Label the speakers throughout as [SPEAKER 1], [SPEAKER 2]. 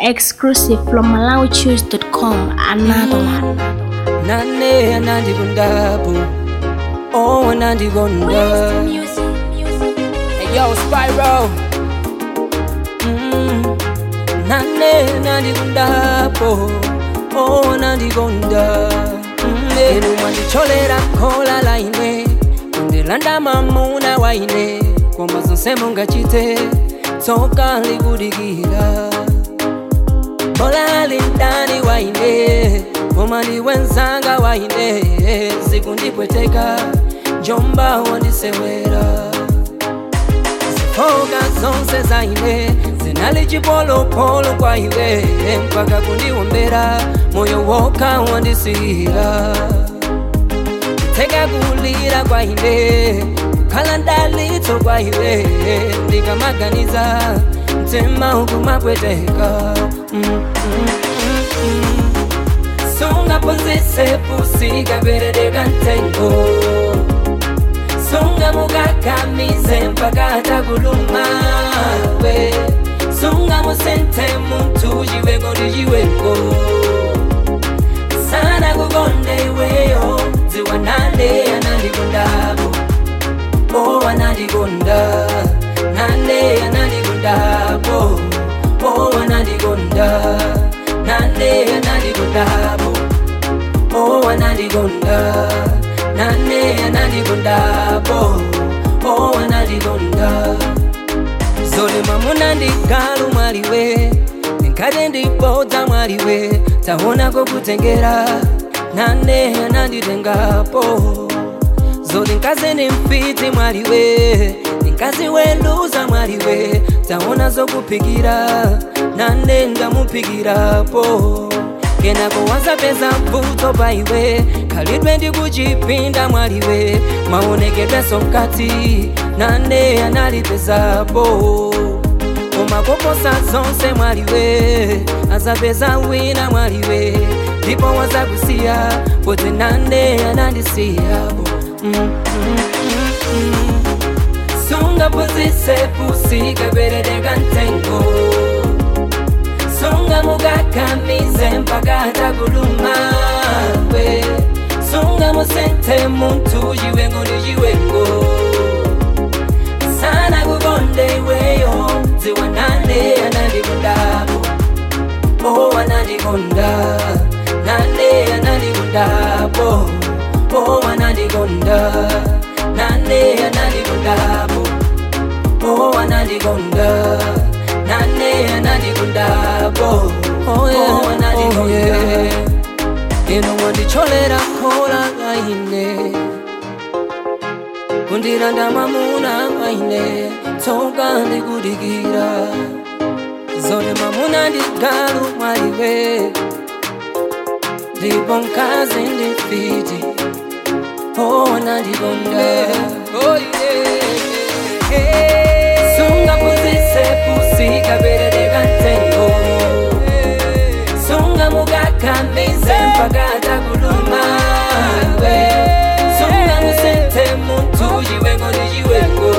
[SPEAKER 1] Exclusive from MalawiChoose.com. Another one.
[SPEAKER 2] nane anandikondapo oh anandikonda hey, yo Spyro mm. nane anandikondapo oh anandikonda mm. inu mwandicholera khola la ine kundilanda mamuna wa ine koma zonse mungachite tsoka likudikira bola lindani wa ine koma ndi wenzanga wa ine zikundipweteka njomba wandisewera zifoka zonse za ine zinali chipolopolo kwa iwe mpaka kundiwombera moyo woka wandisiyira teka kulira kwa ine kukhala ndalitso kwa iwe ndikamaganiza mtima ukumapweteka mm, mm, mm, mm. sungaphunzise pusika kwerereka ntengo sungamukakamize mpaka atakuluma-we sungamusente muntu chiweko ndi chiweko sana kukonde iweyo dziwa nane anandikondapo o anandikonda nane anandikondapo o anandikonda nane anandikondapo o anandikonda nane anandikondapo o anandikonda zolema munandigalu mwaliwe ndinkati ndipodza mwaliwe taonako kutengera nane ananditengapo zoti nkazi ni mfiti mwaliwe ndinkazi weluza mwaliwe taona zokuphikira nane ndamuphikirapo kenako wazapeza mvuto pa iwe khalidwe ndi kuchipinda mwaliwe maonekedweso mkati nane analipezapo koma koposa zonse mwaliwe azapeza wina mwaliwe ndipo wazakusiya poti nane anandisiyapo mm, mm, mm, mm. sungaphunzise pusika kwerereka ntengo sungamukakamize mpaka atakuluma-we sungamusente muntu chiwengo ndi chiwengo sana kukonde iweyo dziwa nane anandikondapo o anandikonda nane anandikondapo o anandikonda nane anandikondapo o anandikonda nane anandikondapo oh yeah, oh yeah. ino wandicholera khola aine kundiranda mamuna aine tsoka ndikudikira zone mamuna ndigalu mwaliwe ndipo mkazi ndifiti oh nandikonda oh yeah. sungaphunzise pusika kwerereka ntengo sungamukakamize mpaka atakuluma-we sungamusente muntu chiwengo ndi chiwengo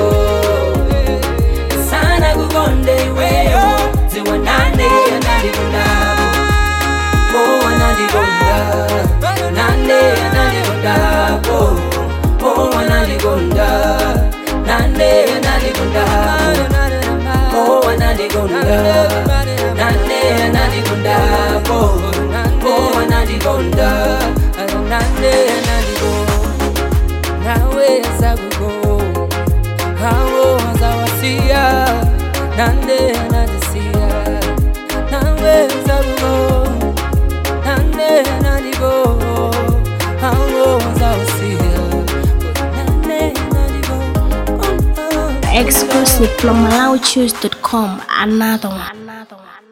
[SPEAKER 2] sana kukonde iweyo dziwa nane anandikondapo o anandikonda nane anandikondapo o anandikonda nane anandikondapo o anandikonda nane anandikondapo o anandikonda nane anandikonda naweza kugo hawo wazawasia nande anadisia naweza kugo nande anadigo hawo wazawasia nande anadigo oh, oh.
[SPEAKER 1] Exclusive from MalawiChoose.com. Another one. Another one.